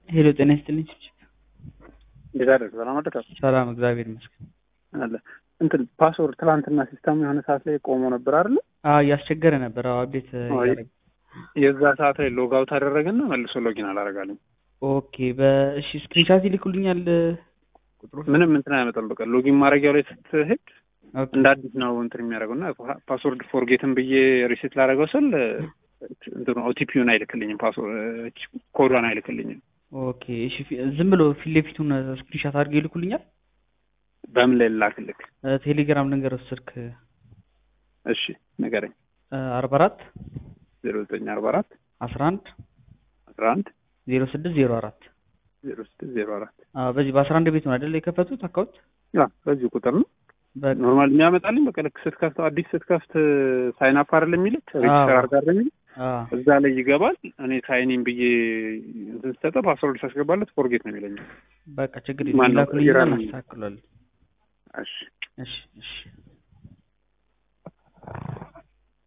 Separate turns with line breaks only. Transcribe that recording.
ሄሎ ጤና ይስጥልኝ።
እንዴት አደርክ? ሰላም አደርክ?
ሰላም እግዚአብሔር ይመስገን።
አለ እንትን ፓስወርድ ትላንትና ሲስተሙ የሆነ ሰዓት ላይ ቆሞ ነበር አይደለ?
አዎ እያስቸገረ ነበር። አዎ አብዴት እያደረገ
የዛ ሰዓት ላይ ሎግ አውት አደረገና መልሶ ሎጊን አላረጋልኝ።
ኦኬ በእሺ ስክሪንሻት ይልኩልኛል ቁጥሩ
ምንም እንትን አይመጣም። በቃ ሎጊን ማድረጊያው ላይ ስትሄድ
ኦኬ
እንደ አዲስ ነው እንትን የሚያደርገው እና ፓስወርድ ፎርጌትን ብዬ ሪሴት ላደረገው ስል እንትኑ ኦቲፒውን አይልክልኝም፣ ፓስወርድ ኮዷን አይልክልኝም።
ኦኬ እሺ ፊ- ዝም ብሎ ፊት ለፊቱን ስክሪንሻት አድርገው ይልኩልኛል።
በምን ላይ ላክልክ?
ቴሌግራም ልንገር ስልክ
እሺ ንገረኝ።
አርባ አራት
ዜሮ ዘጠኝ አርባ አራት
አስራ አንድ
አስራ አንድ
ዜሮ ስድስት ዜሮ አራት
ዜሮ ስድስት ዜሮ አራት
በዚህ በአስራ አንድ ቤት ነው አይደል የከፈቱት አካውንት?
ያ በዚህ ቁጥር ነው
በቃ
ኖርማል የሚያመጣልኝ። በቃ ልክ ስትከፍተው አዲስ ስትከፍት ሳይን አፕ አይደል የሚልክ ሬጅስተር አድርጋ አይደል የሚልክ
አዎ
እዛ ላይ ይገባል። እኔ ሳይኒን ብዬ እንትን ስሰጠው ፓስወርድ ሳስገባለት ፎርጌት ነው የሚለኝ።
በቃ ችግር
ማን
የለም
ነው?
ይላኩልኝና
ኢራን ነው።
እናስተካክሏለን።
እሺ
እሺ እሺ